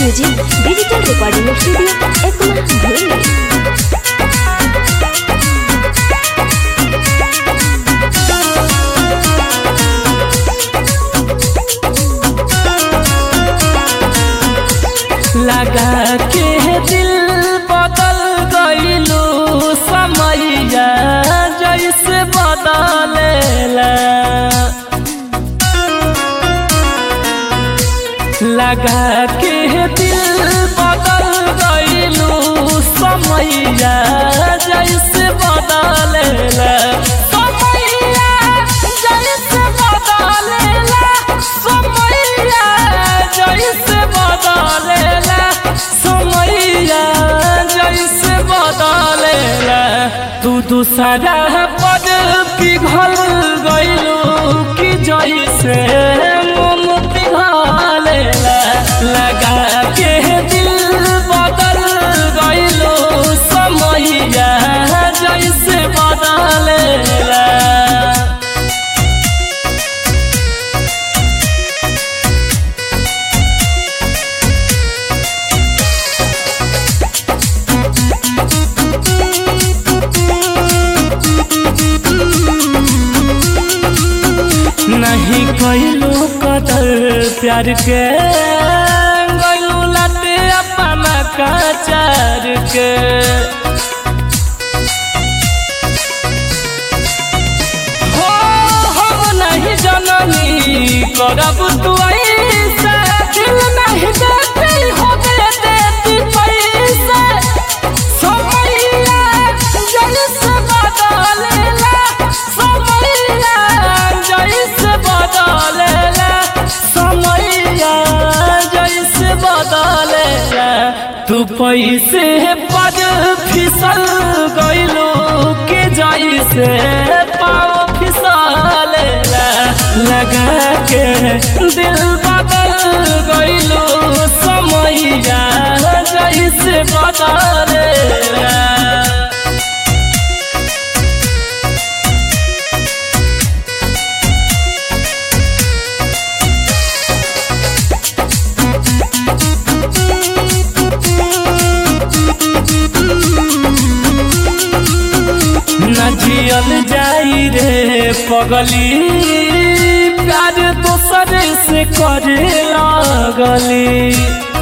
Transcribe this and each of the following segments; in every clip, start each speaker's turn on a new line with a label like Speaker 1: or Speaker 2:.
Speaker 1: music digital recording studio Ekma भूली
Speaker 2: लगा के दिल बदल गईलू समैया जैसे बदलेला लगा के दिल बदल गईलू समैया जैसे बदलेला समैया जैसे बदलेला समैया जैसे बदलेला समैया जैसे बदलेला तू दूसरा पद पिघल गईलू कि जैसे मोम पिघलेला लगा के दिल बदल गईलू समैया जैसे बदलेला नहीं कैलू कदर प्यार के गैलू लटे अपना कचार के हो हम नहीं जननी करब तू ऐसे दिल नहीं देती हो दे देती पैसे समैया जैसे बदलेला समैया जैसे बदलेला समैया जैसे बदलेला तू पैसे पद फिसल गईलो के जैसे पाओ फिसलेला लगा के दिल बदल गईलो समैया जैसे बदलेला न जियल जाई रे पगली प्यार दोसर से करे लगली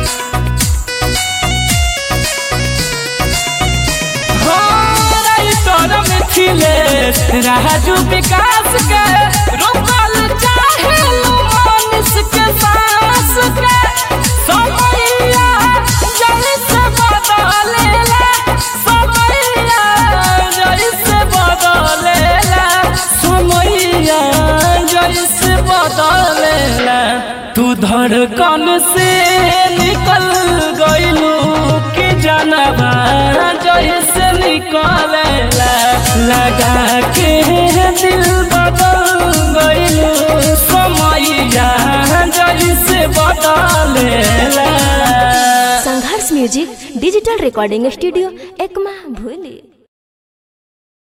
Speaker 2: हो राइटर मिथिलेश राजू विकास के रोकल चाहे लो मानिस के सांस के समैया जैसे बदलेला समैया जैसे बदलेला समैया जैसे बदलेला तू धड़कन से निकल गईलू कि जानबा जैसे निकलेला लगा के दिल बदल गईलू समैया जैसे बदलेला
Speaker 1: संघर्ष music digital recording studio Ekma भूली